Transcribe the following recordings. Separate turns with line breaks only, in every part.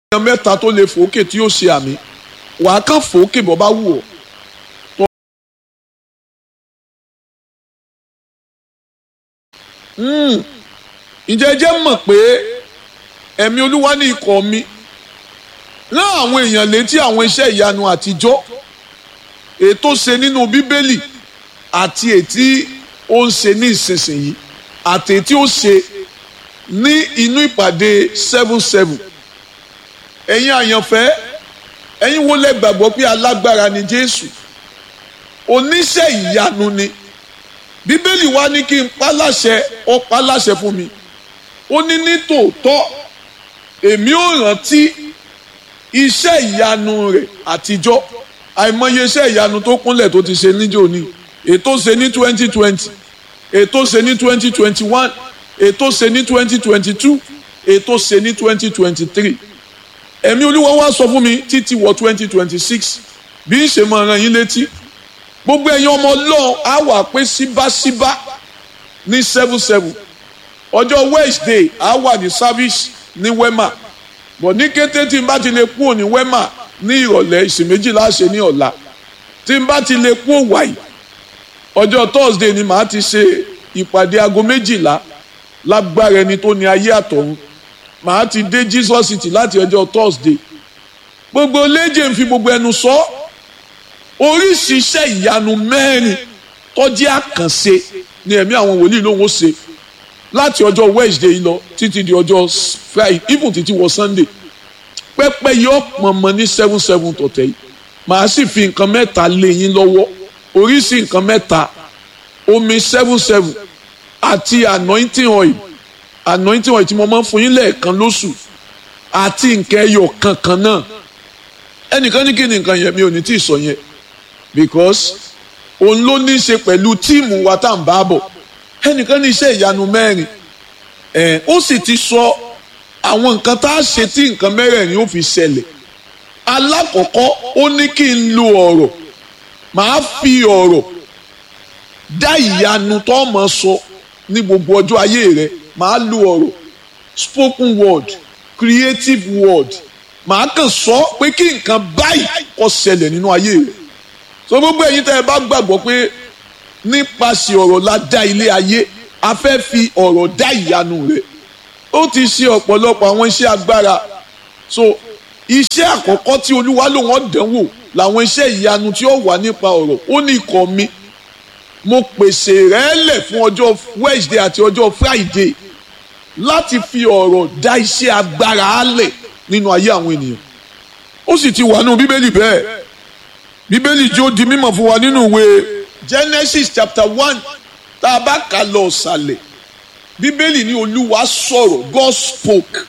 èèyàn mẹ́ta tó lè fòókè tí yóò ṣe àmì wàá kàn fòókè bọ́ bá wù ọ́. ǹjẹ́ jẹ́ mọ̀ pé ẹ̀mí olúwa ní ikọ̀ mi rán àwọn èèyàn létí àwọn iṣẹ́ ìyanu àtijọ́ ètò ṣe nínú bíbélì àti ètí ó ń ṣe ní ìsinsìnyí àti ètí ó ṣe ní inú ìpàdé seven seven ẹ̀yin àyànfẹ́ ẹ̀yin wo lẹ gbàgbọ́ pé alágbára ni Jésù oníṣẹ́ ìyanu ni bíbélì wa ní kí n pa láṣẹ ó pa láṣẹ fún mi ó ní ní tòótọ́ èmi ò rántí iṣẹ́ ìyanu rẹ̀ àtijọ́ àìmọye iṣẹ́ ìyanu tó kúnlẹ̀ tó ti ṣe níjó ní ètò ṣe ní twenty twenty ètò ṣe ní twenty twenty one ètò ṣe ní twenty twenty two ètò ṣe ní twenty twenty three ẹ̀mí olúwa wá sọ fún mi títí wọ twenty twenty six bí ń ṣe máa rán yín létí gbogbo ẹ̀yin ọmọ ọlọ́run á wà pé síbáṣíbá ní seven seven ọjọ́ wednesday á wà ní service ní wema bọ̀ ní kété tí n bá ti lè kúrò ní wema ní ìrọ̀lẹ́ ìsìn méjìlá ṣe ní ọ̀la tí n bá ti lè kúrò wáyé ọjọ́ thursday ni màá ti ṣe ìpàdé aago méjìlá lágbára ẹni tó ní ayé àtọ̀run màá ti dé jesus city láti ọjọ́ thursday gbogbo léje ń fi gbogbo ẹnu sọ oríṣi iṣẹ́ ìyanu mẹ́rin tó jẹ́ àkànṣe ni ẹ̀mí àwọn wòlíì lòun ó ṣe láti ọjọ́ wednesday lọ títí di ọjọ́ friday even títí wọ sunday pẹ́pẹ́ yọ pọ̀nmọ́ ní seven seven tọ̀tẹ̀ yìí màá sì fi nǹkan mẹ́ta lé yín lọ́wọ́ oríṣi nǹkan mẹ́ta omi seven seven àti anointing oil anointing oil tí mo máa ń fún yín lẹ́ẹ̀kan lóṣù àti nǹkan ẹyọ kankan náà ẹnìkan ní kí ni nǹkan yẹn mi ò ní tí ì sọ yẹn because òun ló ní í ṣe pẹ̀lú tíìmù wa tá à ń bá bọ̀ ẹnìkan ní iṣẹ́ ìyanu mẹ́rin ẹ̀ ó sì ti sọ àwọn nǹkan tá a ṣe tí nǹkan mẹ́rẹ̀ẹ̀rin ó fi ṣẹlẹ̀ alákọ̀ọ́kọ́ ó ní kí n lo ọ̀rọ̀ màá fi ọ̀rọ̀ dá ìyanu tó mọ̀ sọ ní gbogbo ọjọ́ ayé rẹ màá lo ọ̀rọ̀ spoken word creative word màá kàn sọ pé kí nǹkan báyìí kó ṣẹlẹ̀ nínú ayé rẹ so gbogbo ẹ̀yin tẹ́ ẹ bá gbàgbọ́ pé nípasẹ̀ ọ̀rọ̀ la dá ilé ayé a fẹ́ fi ọ̀rọ̀ dá ìyanu rẹ ó ti ṣe ọ̀pọ̀lọpọ̀ àwọn iṣẹ́ agbára so iṣẹ́ àkọ́kọ́ tí olúwa ló wọ́n dánwò làwọn iṣẹ́ ìyanu tí ó wà nípa ọ̀rọ̀ ó ní ikọ̀ mi mo pèsè rẹ̀ lẹ̀ fún ọjọ́ Wednesday àti ọjọ́ Friday láti fi ọ̀rọ̀ dá iṣẹ́ agbára álẹ̀ nínú ayé àwọn ènìyàn ó sì ti wà nínú bíbélì bẹ́ẹ̀ bíbélì jó di mímọ̀ fún wa nínú ìwé Genesis chapter one tá a bá kà lọ ọ̀sàlẹ̀ bíbélì ní olúwa sọ̀rọ̀ God spoke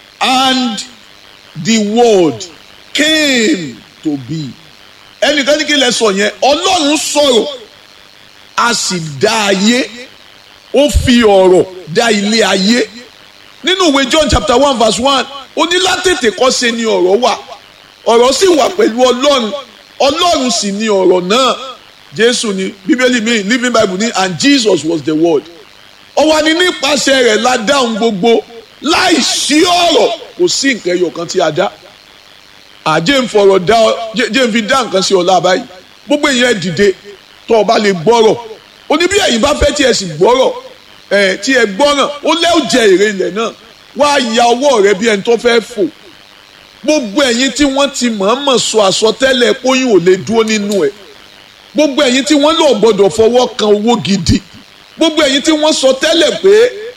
and the word came to be ẹnìkan ní kí lẹ sọ yẹn ọlọ́run sọ̀rọ̀ a sì dá ayé ó fi ọ̀rọ̀ dá ilé ayé nínú ìwé John chapter one verse one ó ní látètè kọ́ ṣe ni ọ̀rọ̀ wà ọ̀rọ̀ sì wà pẹ̀lú ọlọ́run ọlọ́run sì ni ọ̀rọ̀ náà jésù ni bíbélì mi living bible ní and Jesus was the word ó wà ní nípasẹ̀ rẹ̀ la dáhùn gbogbo láì sí ọ̀rọ̀ kò sí nǹkan ẹyọ kan tí a dá àjẹ́ ń fọ̀rọ̀ dá jẹ́ ń fi dá nǹkan sí ọ̀la báyìí gbogbo ìyẹn dìde tó o bá lè gbọ́rọ̀ ó ní bí ẹ̀yin bá fẹ́ tí ẹ sì gbọ́rọ̀ ẹ̀ tí ẹ gbọ́ràn ó lẹ́ ò jẹ èrè ilẹ̀ náà wá ya ọwọ́ rẹ bí ẹni tó fẹ́ fò gbogbo ẹ̀yin tí wọ́n ti mọ̀ọ́mọ̀ sọ àsọtẹ́lẹ̀ póyún ò lè dúró nínú ẹ̀ gbogbo ẹ̀yin tí wọ́n lò gbọ́dọ̀ fọwọ́ kan owó gidi gbogbo ẹ̀yin tí wọ́n sọ tẹ́lẹ̀ pé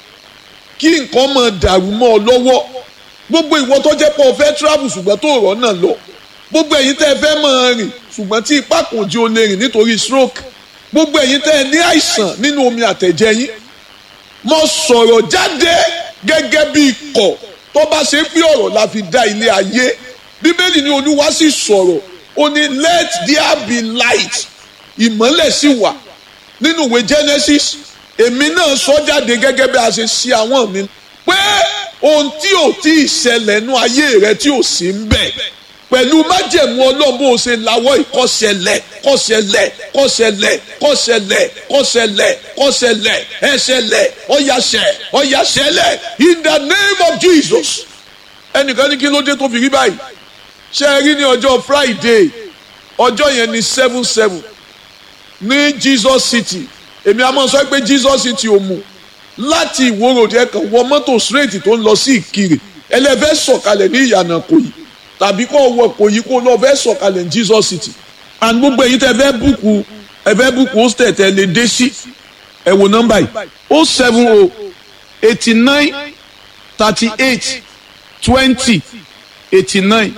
kí nǹkan máa dàrú mọ́ ọ lọ́wọ́ gbogbo ìwọ tó jẹ́ pé o fẹ́ travel ṣùgbọ́n tó rọ̀ náà lọ gbogbo ẹ̀yin tẹ́ ẹ fẹ́ máa rìn ṣùgbọ́n tí ipá kò jí o lè rìn nítorí stroke gbogbo ẹ̀yin tẹ́ ẹ ní àìsàn nínú omi àtẹ̀jẹ̀ yín mo sọ̀rọ̀ jáde gẹ́gẹ́ bí ikọ̀ tó bá ṣe pé ọ̀rọ̀ la fi dá ilé ayé bíbélì ní olúwa sì sọ̀rọ̀ ó ní let there be light ìmọ́lẹ̀ sì wà nínú ìwé Genesis èmi náà sọ jáde gẹ́gẹ́ bí a ṣe ṣe àwọn mi pé ohun tí ò tí ì ṣẹlẹ̀ nú ayé rẹ tí ò sí ń bẹ̀ pẹ̀lú májẹ̀mú ọlọ́run bó o ṣe lawọ́ ìkọ́ṣẹlẹ̀ kọ́ṣẹlẹ̀ kọ́ṣẹlẹ̀ kọ́ṣẹlẹ̀ kọ́ṣẹlẹ̀ kọ́ṣẹlẹ̀ ẹṣẹlẹ̀ ọ̀yàṣẹ̀ ọ̀yàṣẹlẹ̀ in the name of Jesus ẹnìkan ní kí ló dé tó fi rí báyìí ṣé ẹ rí ní ọjọ́ Friday ọjọ́ yẹn ní seven seven ní Jesus City èmi àmọ́ sọ pé Jesus City ò mú láti ìwòrò díẹ̀ kan wọ mọ́tò straight tó ń lọ sí Ìkirè ẹlẹ́fẹ́ sọ̀kalẹ̀ ní ìyànà Ìkòyí tàbí kó wọ Ìkòyí kó lọ fẹ́ sọ̀kalẹ̀ ní Jesus City and gbogbo èyí tẹ fẹ́ búùkù ẹ fẹ́ búùkù hostel tẹ lè dé sí ẹ wo nọ́mbà yìí o seven o eighty nine thirty eight twenty eighty nine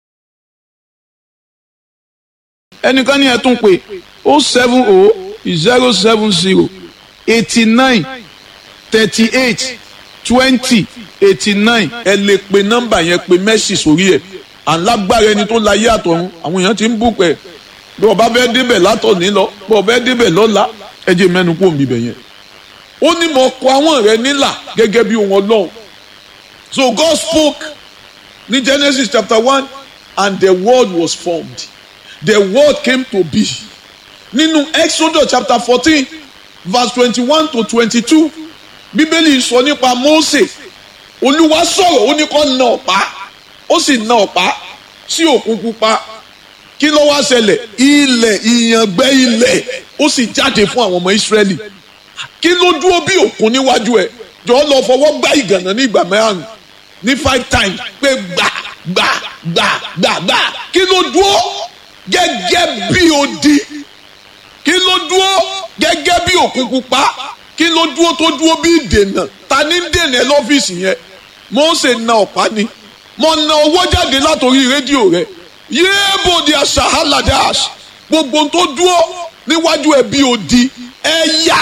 ẹnìkan ní ẹ tún pé o seven o zero seven zero eighty nine thirty eight twenty eighty nine ẹ lè pe nọ́mbà yẹn pe mẹ́sì sórí ẹ̀ alágbára ẹni tó la yé àtọ̀run àwọn èèyàn ti ń bùkún ẹ̀ bí ọba fẹ́ débẹ̀ látọ̀ní lọ bí ọba fẹ́ débẹ̀ lọ́la ẹ jẹ́ mẹ́nu kó mi bẹ̀ yẹn. ó ní mo kọ àwọn rẹ nílà gẹ́gẹ́ bí ohun ọlọ́run so God spoke ní Genesis chapter one and the word was formed the word came to be nínú Exodus chapter fourteen verse twenty-one to twenty-two bíbélì sọ nípa Mósè olúwa sọ̀rọ̀ ó ní kó na ọ̀pá ó sì na ọ̀pá sí òkun pupa kí ló wá ṣẹlẹ̀ ilẹ̀ ìyàngbẹ́ ilẹ̀ ó sì jáde fún àwọn ọmọ Ísírẹ́lì kí ló dúró bí òkun níwájú ẹ̀ jọ lọ fọwọ́ gbá ìgànnà ní ìgbà mẹ́rin ní five times pé gbà gbà gbà gbà gbà kí ló dúró gẹ́gẹ́ bí odi kí ló dúró gẹ́gẹ́ bí òkun pupa kí ló dúró tó dúró bí ìdènà ta ní dènà lọ́fíìsì yẹn Mósè na ọ̀pá ni mo na owó jáde látòrí rédíò rẹ yéèbò di àṣàhálàdáàs gbogbo tó dúró níwájú ẹ bí odi ẹ yá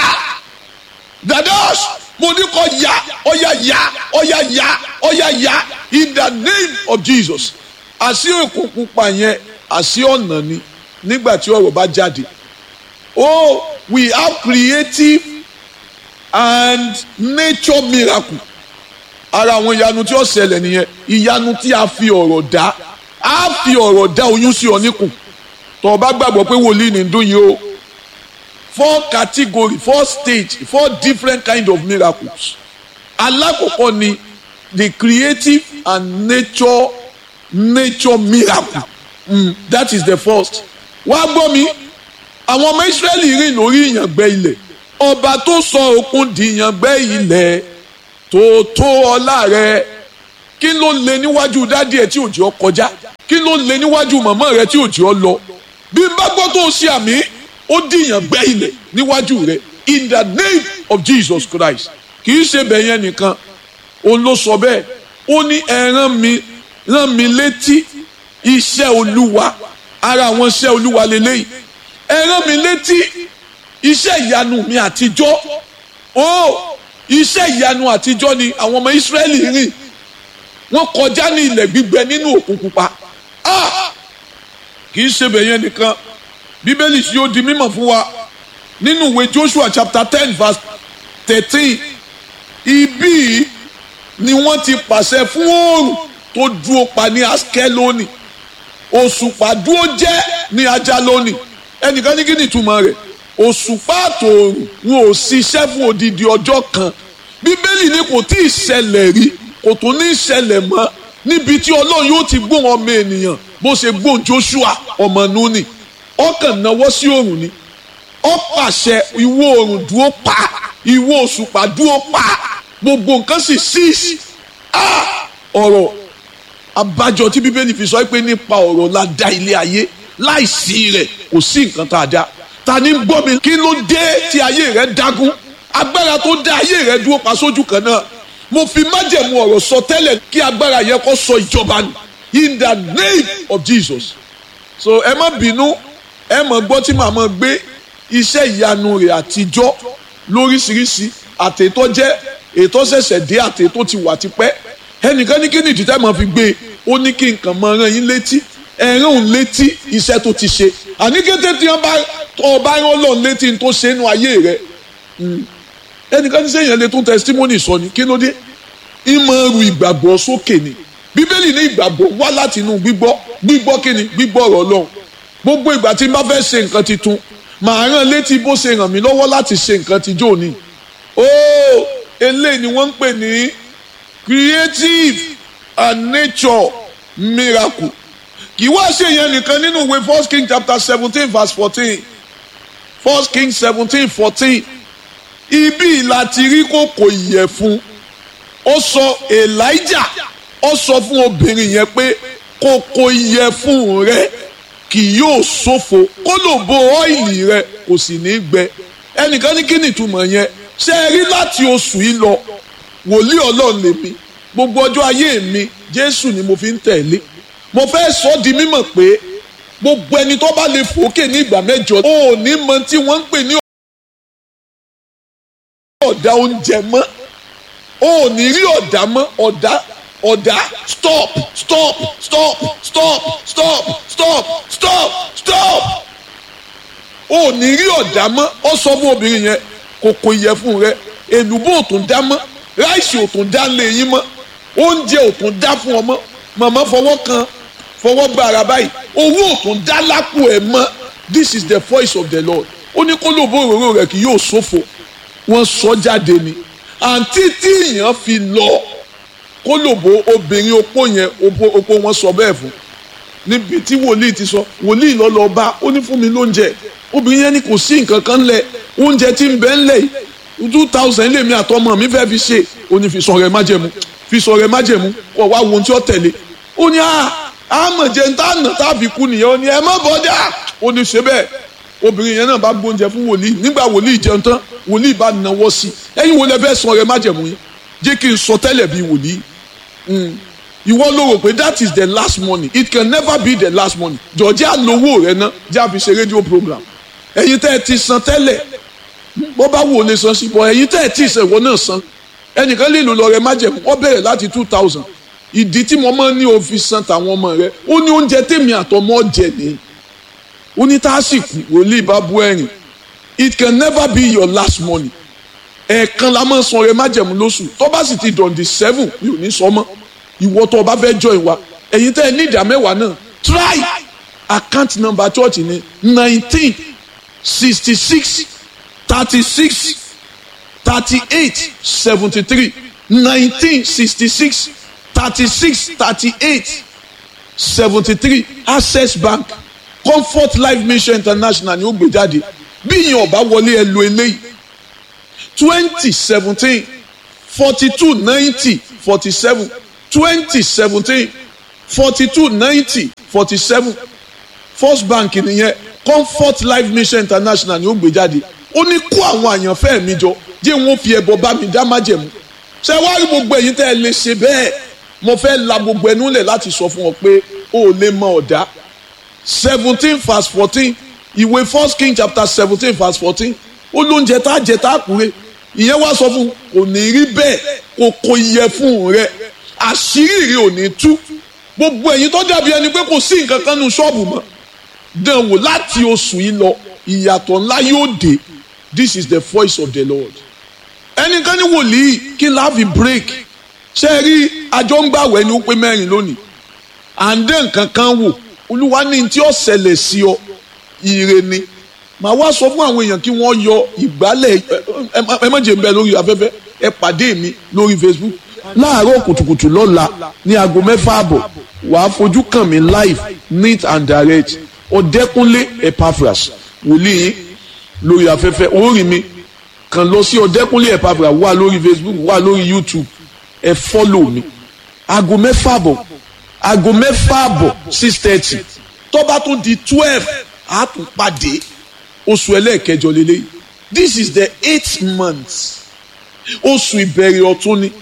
dadaas mo ní kó yá ọyá yá ọyá yá ọyá yá in the name of Jesus àṣì òkun pupa yẹn àṣì ọ̀nà ni nígbà tí ọ̀rọ̀ bá jáde oh we have creative and nature miracle ara àwọn ìyanu tí ó ṣẹlẹ̀ nìyẹn ìyanu tí a fi ọ̀rọ̀ dá a fi ọ̀rọ̀ dá oyún sí ọ níkùn tó o bá gbàgbọ́ pé wòlíì ní dún yìí o four category four stage four different kind of miracles alákọ̀ọ́kọ́ ni the creative and nature nature miracle mm, that is the first wá gbọ́ mi àwọn ọmọ Ísírẹ́lì rìn lórí ìyàngbẹ́ ilẹ̀ ọba tó sọ òkun di ìyàngbẹ́ ilẹ̀ tó tó ọlá rẹ kí ló lè níwájú dádì ẹ tí òjò kọjá kí ló lè níwájú màmá rẹ tí òjò lọ bí n bá gbọ́ tó ṣe àmì ó dìyàn gbẹ́ ilẹ̀ níwájú rẹ in the name of Jesus Christ kì í ṣe bẹ̀yẹn nìkan òun ló sọ bẹ́ẹ̀ ó ní ẹ rán mi rán mi létí iṣẹ́ olúwa ara àwọn iṣẹ́ olúwa lélẹ́yìí ẹ rán mi létí iṣẹ́ ìyanu mi àtijọ́ ó iṣẹ́ ìyanu àtijọ́ ni àwọn ọmọ Ísírẹ́lì rìn wọ́n kọjá ní ilẹ̀ gbígbẹ nínú òkun pupa kì í ṣe bẹ̀yẹn nìkan bíbélì sì yóò di mímọ̀ fún wa nínú ìwé Joshua chapter ten verse thirteen ibí ni wọ́n ti pàṣẹ fún oòrùn tó dúró pa ní Askeloni òṣùpá dúró jẹ́ ní Ajaloni ẹnìkan ní kí ni ìtumọ̀ rẹ̀ òṣùpá àtòòrùn wọn ò ṣiṣẹ́ fún odidi ọjọ́ kan bíbélì ni kò tí ì ṣẹlẹ̀ rí kò tún ní ṣẹlẹ̀ mọ́ níbi tí ọlọ́run yóò ti gbóhùn ọmọ ènìyàn bó ṣe gbóhùn Joshua ọmọ Núnì ọkàn náwó sí òrùn ni ó pàṣẹ ìwọ òrùn dúró pa ìwọ òṣùpá dúró pa gbogbo nǹkan sì ṣíìsì ọ̀rọ̀ abájọ tí bíbélì fi sọ pé nípa ọ̀rọ̀ la dá ilé ayé láìsí rẹ̀ kò sí nǹkan tá a dá ta ni gbọ́ mi kí ló dé tí ayé rẹ̀ dágún agbára tó dá ayé rẹ̀ dúró pa sójú kan náà mo fi májẹ̀mú ọ̀rọ̀ sọ tẹ́lẹ̀ kí agbára yẹn kó sọ ìjọba nù in the name of Jesus so ẹ má bínú ẹ mọ̀ gbọ́ tí màá mọ̀ gbé iṣẹ́ ìyanu rẹ̀ àtijọ́ lóríṣiríṣi àtètò jẹ́ ètò ṣẹ̀ṣẹ̀ dé àtètò ti wà tipẹ́ ẹnìkan ní kí ni ìdílé máa fi gbé e ó ní kí nǹkan máa rán yín létí ẹ̀rán òun létí iṣẹ́ tó ti ṣe àní kété tí wọ́n bá ọba rán lọ́n létí tó ṣe nínú ayé rẹ̀ ẹnìkan ní sẹ́yìn lè tún testimony sọ ni kí ló dé ìmọ̀ ru ìgbàgbọ́ sókè ni bíbélì ní ìgbàgbọ́ wá láti inú gbígbọ́ gbígbọ́ kí ni gbígbọ́ ọ̀rọ̀ Ọlọ́run gbogbo ìgbà tí n bá fẹ́ ṣe nǹkan titun màá rán létí bó ṣe ràn mí lọ́wọ́ láti ṣe nǹkan tijọ́ ni ó eléyìí ni wọ́n ń pè ní creative a nature miracle kì í wá ṣe yẹn nìkan nínú ìwé first king chapter seventeen verse fourteen first king seventeen fourteen ibi láti rí kòkò ìyẹ̀fun ó sọ elijah ó sọ fún obìnrin yẹn pé kòkò ìyẹ̀fun rẹ kì yóò ṣòfò kó lò bo ọ́ìlì rẹ kò sì ní gbẹ ẹnìkan ní kí ni ìtumọ̀ yẹn ṣe é rí láti oṣù yìí lọ wòlíì ọlọ́run lèmi gbogbo ọjọ́ ayé mi jésù ni mo fi ń tẹ̀lé mo fẹ́ sọ di mímọ̀ pé gbogbo ẹni tó bá lè fòókè ní ìgbà mẹ́jọ ó ní mọ tí wọ́n ń pè ní ọ̀dà oúnjẹ mọ́ ó ní rí ọ̀dà mọ́ ọ̀dà ọ̀dà stop stop stop stop stop stop stop stop ó ní rí ọ̀dà mọ́ ó sọ fún obìnrin yẹn kòkò ìyẹ̀fun rẹ èlùbọ́ ò tún dá mọ́ ráìsì ò tún dá lé yín mọ́ oúnjẹ ò tún dá fún ọmọ màmá fọwọ́ kan fọwọ́ gba ara báyìí owó ò tún dá lápò ẹ̀ mọ́ this is the voice of the lord ó ní kó lóbo òróró rẹ̀ kì yóò ṣòfò wọ́n sọ jáde ni àǹtí tí èèyàn fi lọ kó lóbo obìnrin opó yẹn opó wọn sọ bẹ́ẹ̀ fún níbi tí wòlíì ti sọ wòlíì lọ lọ bá ó ní fún mi lóúnjẹ obìnrin yẹn ni kò sí nǹkan kan lẹ̀ oúnjẹ tí ń bẹ ń lẹ̀ yìí two thousand lèmi àtọmọ mi fẹ́ fi ṣe ó ní fi sọ rẹ májẹ̀mú fi sọ rẹ májẹ̀mú kọ wá wo ohun tí ó tẹ̀lé ó ní àmọ̀jẹ̀ ń tà nà tàbí kú nìyẹn ó ní ẹ má bọ́dà ó ní ṣe bẹ́ẹ̀ obìnrin yẹn náà bá gbóúnjẹ fún wòlíì nígbà wòlíì jẹun tán wòlíì bá nawọ́ sí ẹ̀yin wo lẹ fẹ́ sọ rẹ májẹ̀mú yẹn jẹ́ kí n sọ tẹ́lẹ̀ bí wòlíì ìwọ ló rò pé that is the last money it can never be the last money jọ̀ọ́jẹ́ àlówó rẹ ná jẹ́ àfi ṣe rédíò program ẹ̀yin tẹ́ ẹ ti san tẹ́lẹ̀ bó bá wò lè san sí bọ́ ẹ̀yin tẹ́ ẹ tí ì sẹ̀ ìwọ náà san ẹnìkan lè lò lọ rẹ májẹ̀mú ó bẹ̀rẹ̀ láti two thousand ìdí tí mo máa ń ní òfin san tàwọn ọmọ rẹ ó ní oúnjẹ tèmi àtọmọ jẹ ní ó ní tásìkò wòlíì bá bú ẹ̀rìn it can never be your last money ẹ̀ẹ̀kan la máa san rẹ májẹ̀mú lóṣù tó bá sì ti dọ̀ǹdì seven mi ò ní sọ mọ́ ìwọ tó o bá fẹ́ join wa ẹ̀yin tẹ́ ẹ ní ìdá mẹ́wàá náà try account number church ni nineteen sixty six thirty six thirty eight seventy three nineteen sixty six thirty six thirty eight seventy three access bank comfort life mission international ni ó gbé jáde bí ìyẹn ọba wọlé ẹ lo eléyìí twenty seventeen forty two ninety forty seven twenty seventeen forty two ninety forty seven first bank nìyẹn comfort life mission international ni ó gbé jáde ó ní kó àwọn àyànfẹ́ mi jọ jẹ́ wọn fi ẹbọ bá mi dá májẹ̀mú ṣé wàá rí gbogbo ẹ̀yin tẹ́ ẹ lè ṣe bẹ́ẹ̀ mo fẹ́ la gbogbo ẹnu lẹ̀ láti sọ fún ọ pé o ò lè mọ ọ̀dá seventeen verse fourteen ìwé first king chapter seventeen verse fourteen ó lóúnjẹ tá a jẹ tá a kúre ìyẹn wá sọ fún kò ní rí bẹ́ẹ̀ kò kò yẹ fún rẹ àṣírí rẹ ò ní tú gbogbo ẹ̀yin tó dàbí ẹni pé kò sí nǹkan kan nu ṣọ́ọ̀bù mọ́ dán wò láti oṣù yìí lọ ìyàtọ̀ ńlá yóò dé this is the voice of the lord ẹnìkan ní wòlíì kí n láàfin break ṣe rí àjọ ń gbàwẹ̀ ni ó pé mẹ́rin lónìí à ń dé nǹkan kan wò olúwa ní tí ó ṣẹlẹ̀ sí ọ ire ni màá wá sọ fún àwọn èèyàn kí wọ́n yọ ìgbálẹ̀ ẹ má jẹ́ ń bẹ lórí afẹ́fẹ́ ẹ pàdé mi lórí facebook láàárọ̀ kùtùkùtù lọ́la ní aago mẹ́fà àbọ̀ wàá fojú kàn mí live neat and direct ọ̀dẹ́kúnlé epaphras wòlíì lórí afẹ́fẹ́ orí mi kàn lọ sí ọ̀dẹ́kúnlé epaphras wà lórí facebook wà lórí youtube ẹ fọ́lò mi aago mẹ́fà àbọ̀ aago mẹ́fà àbọ̀ six thirty tó bá tún di twelve a tún pàdé oṣù ẹlẹ́ẹ̀kẹjọ lélẹ́yìí this is the eighth month oṣù ìbẹ̀rẹ̀ ọ̀tún ni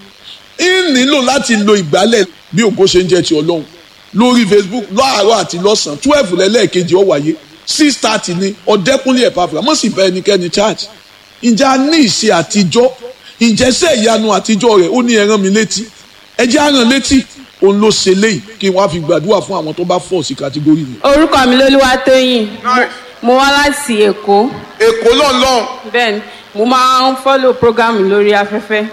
ń nílò láti lo ìgbálẹ̀ bí ògo ṣe ń jẹ́ ti ọlọ́run lórí facebook láàárọ̀ àti lọ́sàn-án twelve lẹ́lẹ́ẹ̀kejì ó wáyé six thirty ní ọ̀dẹ́kúnlé ẹ̀pàfà mọ̀ sí bẹ́ẹ̀ ẹnikẹ́ni church ǹjẹ́ a ní ìṣe àtijọ́ ǹjẹ́ sẹ́ ìyanu àtijọ́ rẹ̀ ó ní ẹ rán mi létí ẹ jẹ́ á rán létí òun ló ṣe léyìí kí wọ́n á fi gbàdúrà fún àwọn tó bá fọ̀ sí kàtígórì mi.
orúkọ mi lolúwatóyìn mo wá láti èkó
èkó lọ́nlọ́n
bẹ́ẹ̀ni mo máa ń fọ́lò program lórí afẹ́fẹ́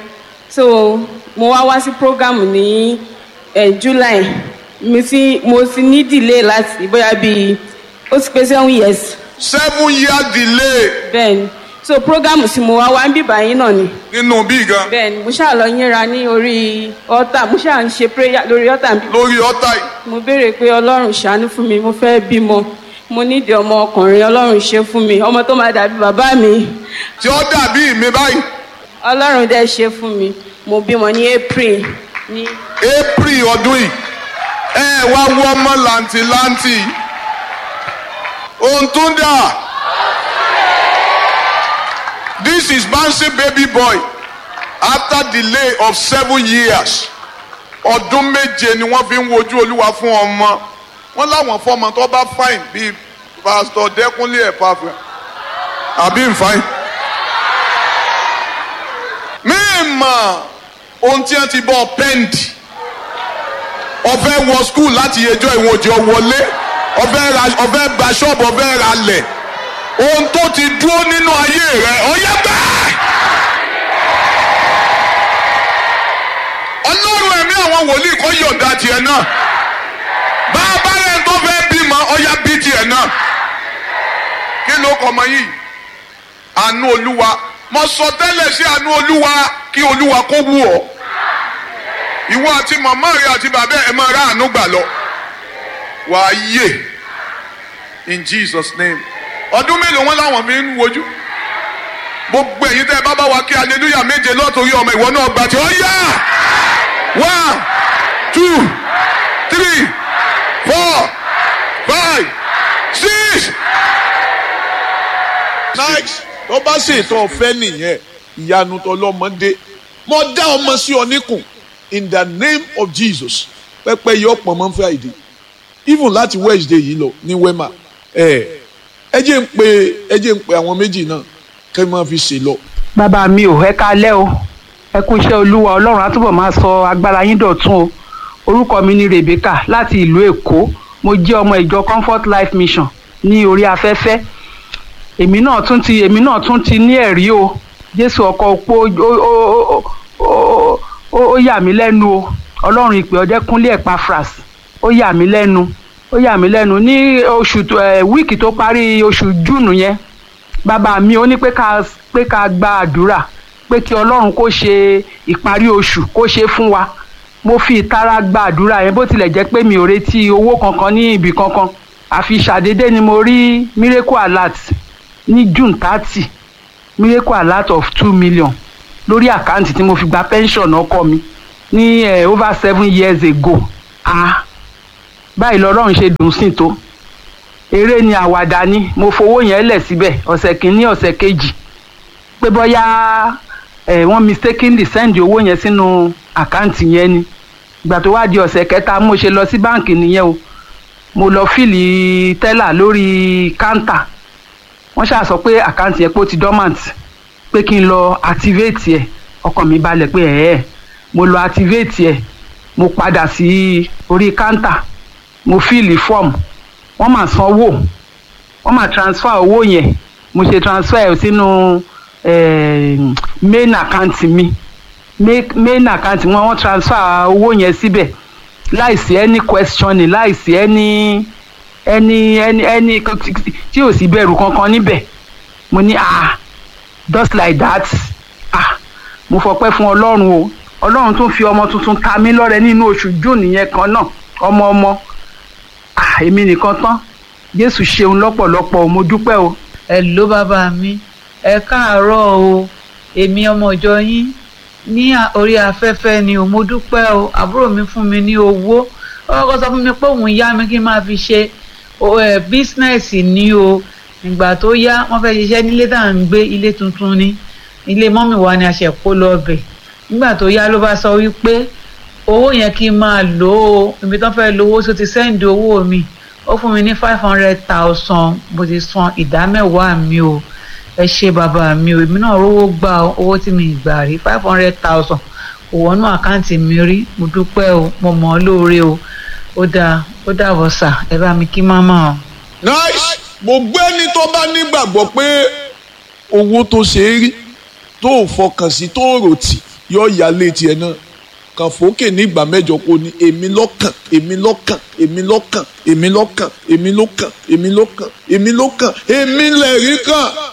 so mo wá wá sí program ní eh, july mo ti mo ti ní delay láti bóyá bíi ó ti pé seven years
seven year delay
bẹ́ẹ̀ni so program tí mo wá wá ń bíbá yín náà ni
nínú bí gan
bẹ́ẹ̀ ni mo ṣáà lọ yínra ní orí ọ̀tà mo ṣáà ń ṣe prayer lórí ọ̀tà bí
lórí ọ̀tá yìí
mo béèrè pé ọlọ́run ṣàánú fún mi mo fẹ́ bímọ mo nídìí ọmọ ọkùnrin ọlọ́run ṣe fún mi ọmọ tó máa dàbí bàbá mi
tí ó dàbí mi báyìí
ọlọ́run dẹ̀ ṣe fún mi mo bímọ ní april ní
april ọdún yìí ẹ wá wọ ọmọ làǹtìlanti ohun tó dà this is bouncy baby boy after delay of seven years ọdún méje ni wọ́n fi ń wojú olúwa fún ọmọ wọ́n láwọn fọmọ tó bá fine bíi pastor dẹkúnlé ẹ̀pàfẹ́ àbí nfàìn mímọ̀ ohun tí wọ́n ti bọ́ pẹ́ǹdì ọ̀fẹ́ wọ skul láti ẹjọ́ ìwọ̀n òjò wọlé ọ̀fẹ́ ra ọ̀fẹ́ gba ṣọ́ọ̀bù ọ̀fẹ́ ra lẹ̀ ohun tó ti dúró nínú ayé rẹ̀ ọ̀yẹ́ bẹ́ẹ̀. ọlọ́run ẹ̀mí àwọn wòlíì kọ́ yọ̀ǹda tiẹ̀ náà bá a bá rẹ̀ tó fẹ́ bímọ ọ̀yá bí tiẹ̀ náà kí ló kọ́ ọmọ yìí àánú olúwa mo sọ tẹ́lẹ̀ sí àánú olúwa kí olúwa kó wù ọ́ ìwọ àti màmá rẹ àti bàbá ẹ máa rà àánú gbà lọ wàá yè in jesus name ọdún mélòó wọn làwọn fi ń wojú gbogbo èyí tẹ bá bá wa kí aleluya méje lọ́tòrí ọmọ ìwọ náà gbà tí ó yá one two three four five six. nice tó bá ṣètò ọ̀fẹ́ nìyẹn ìyanu tọlọ́mọdé mo dá ọmọ sí ọ níkùn in the name of jesus pẹpẹ yọ pọ̀ mọ́ friday even láti wednesday yìí lọ ní wema ẹ ẹ jẹ́ ń pe ẹ jẹ́ ń pe àwọn méjì náà kẹ́ ẹ máa fi ṣe lọ.
bàbá mi ò ẹ kalẹ́ o ẹ kú iṣẹ́ olúwa ọlọ́run á túbọ̀ máa sọ agbára yín dọ̀tun o orúkọ mi ni rebecca láti ìlú èkó mo jẹ́ ọmọ ìjọ comfort life mission ní orí afẹ́fẹ́ èmi náà tún ti èmi náà tún ti ní ẹ̀rí o jésù ọkọ̀ opó ó ó ó ó yà mí lẹ́nu o ọlọ́run ìpè ọdẹ́kúnlé ẹ̀páfras ó yà mí lẹ́nu ó yà mí lẹ́nu ní oṣù wíìkì tó parí oṣù júùnù yẹn bàbá mi ó ní pé ká pé ká gba àdúrà pé kí ọlọ́run kó ṣe ìparí oṣù kó ṣe fún wa mo fi ìtara gba àdúrà yẹn bó tilẹ̀ jẹ́ pé mi ò retí owó kankan ní ibì kankan àfi ṣàdédé ni mo rí miracle alert ní june thirty miracle alert of two million lórí àkáǹtì tí mo fi gba pension ọkọ mi ní eh, over seven years ago ah báyìí lọ́lọ́run ṣe dùn sí tó eré ni àwàdà ni mo fowó yẹn lẹ̀ síbẹ̀ ọ̀sẹ̀ kìíní ọ̀sẹ̀ kejì pé bóyá ẹ̀ wọ́n mistakenly send owó yẹn sínú àkáǹtì yẹn ni ìgbà tó wá di ọ̀sẹ̀ kẹta mo ṣe lọ sí báǹkì nìyẹn o mo lọ fìlì tẹ́là lórí káńtà wọ́n ṣáà sọ pé àkáǹtì yẹn pé ó ti dormant pé kí n lọ activate ẹ̀ ọkàn mi balẹ̀ pé ẹ̀ẹ́ mo lọ activate ẹ̀ mo padà sí orí káńtà mo fìlì fọ́ọ̀mù wọ́n máa sanwó wọ́n máa transfer owó yẹn mo ṣe transfer ẹ̀ sínú eh, main account mi main account wọn wọ́n transfer owó yẹn síbẹ̀ láìsí any questioning láìsí any any any any tí ò sí bẹ̀rù kankan níbẹ̀ mo ní ah just like that ah mo fọpẹ́ fún ọlọ́run o ọlọ́run tún fi ọmọ tuntun ta mí lọ́rẹ nínú oṣù june yẹn kan náà ọmọ ọmọ ah èmi nìkan tán jésù ṣeun lọ́pọ̀lọpọ̀ mo dúpẹ́ o.
ẹ ló bàbá mi ẹ káàárọ̀ o èmi ọmọ ìjọ yín ní orí afẹ́fẹ́ ni o mo dúpẹ́ o àbúrò mi fún mi ní owó ọkọ sọ fún mi pé òun yá mi kí n máa fi ṣe bísínẹ́sì ni o ìgbà tó yá wọ́n fẹ́ ṣiṣẹ́ nílé tá à ń gbé ilé tuntun ni ilé mọ́mì wa ni a ṣẹ̀ kó lọ bẹ̀ nígbà tó yá ló bá sọ wípé owó yẹn kí n máa lò ó ibi tó fẹ́ lówó tó ti sẹ́ǹdì owó mi ó fún mi ní five hundred thousand mo ti san ìdá mẹ́wàá mi o ẹ ṣe bàbá mi o èmi náà rówó gba owó tí mi gbà rí five hundred thousand kò wọnú àkáǹtì mi rí mo dúpẹ́ o mo mọ̀ ọ́ lóore o ó dáa ó dàbọ̀ sà ẹ bá mi kí máma o.
nice gbogbo ẹni tó bá nígbàgbọ́ pé owó tó ṣe é rí tó ò fọkàn sí tó rò tì yọ ìyá létí ẹ náà kàn fòókè ní ìgbà mẹ́jọ kó ní èmi lọ́kàn èmi lọ́kàn èmi lọ́kàn èmi lọ́kàn èmi lọ́kàn èmi lọ́kàn èmi lọ́kàn èmi lẹ̀rí kàn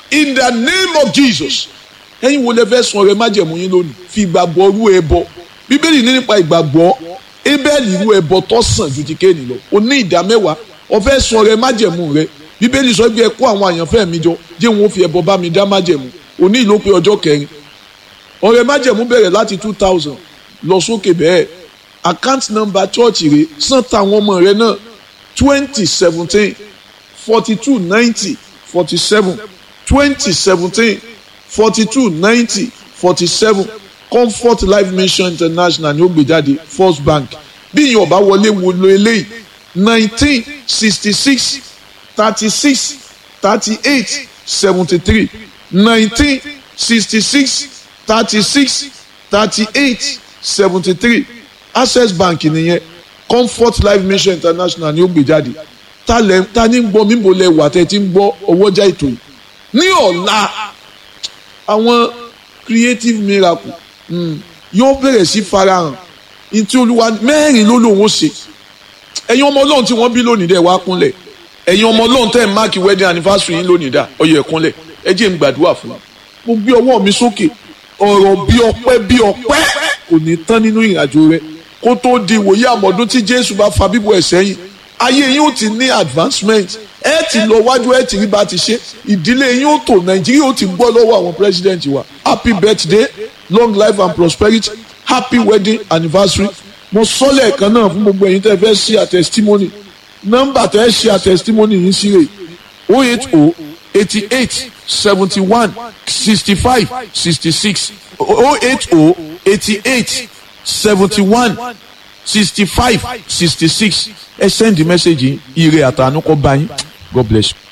in the name of jesus ẹ̀yin wo lẹ fẹ́ sun ọrẹ májẹ̀mú yín lónìí fi ìgbàgbọ́ rú ẹbọ bíbélì ní nípa ìgbàgbọ́ ébẹ́ẹ̀lì rú ẹbọ tó sàn ju ti kéènì lọ o ní ìdá mẹ́wàá o fẹ́ sun ọrẹ májẹ̀mú rẹ bíbélì sọ pé ẹ kó àwọn àyànfẹ́ mi jọ jẹ́ wọn ó fi ẹbọ bá mi dá májẹ̀mú òní ìlú pé ọjọ́ kẹrin ọrẹ májẹ̀mú bẹ̀rẹ̀ láti two thousand lọ sókè bẹ́ẹ̀ account number church rẹ san táwọn ọmọ rẹ náà twenty seventeen forty two ninety forty seven twenty seventeen forty two ninety forty seven comfort life mission international ni ó gbé jáde first bank bí ìyẹn ọba wọlé wo lo eléyìí nineteen sixty six thirty six thirty eight seventy three nineteen sixty six thirty six thirty eight seventy three access bank nìyẹn comfort life mission international ni ó gbé jáde ta lẹ ta ní gbọ́ mímbo lẹ wà tẹ́ ti ń gbọ́ ọwọ́jà ètò yìí ní ọ̀la àwọn creative miracle mm, yóò bẹ̀rẹ̀ sí farahàn ntí olúwa mẹ́rin ló lòun ó ṣe ẹ̀yin ọmọ ọlọ́run tí wọ́n bí lónìí dẹ̀ wá kúnlẹ̀ ẹ̀yin ọmọ ọlọ́run tẹ́ ẹ̀ máàkì wedding anniversary yín lónìí dà ọyọ ẹ̀ kúnlẹ̀ ẹ jẹ́ n gbàdúrà fún wa mo gbé ọwọ́ mi sókè ọ̀rọ̀ bí ọpẹ́ bí ọpẹ́ kò ní tán nínú ìrìnàjò rẹ kó tó di ìwòye àmọ̀dún tí jésù bá fa bíbọ̀ ẹ̀ sẹ́yìn ayé yín ó ti ní advancement ẹ ti lọ wájú ẹ ti rí bá ti ṣe ìdílé yín ó tò nàìjíríà ó ti gbọ́ lọ́wọ́ àwọn president wa happy birthday long life and prosperity happy wedding anniversary mo sọ lẹ́ẹ̀kan náà fún gbogbo ẹ̀yin tẹ́ fẹ́ ṣe a testimony nọ́mbà tẹ́ ṣe a testimony yín sí rè o eight o eighty eight seventy one sixty five sixty six o eight o eighty eight seventy one sixty five sixty six ẹ send the message yìí ire àtànú kọ bá yín god bless you.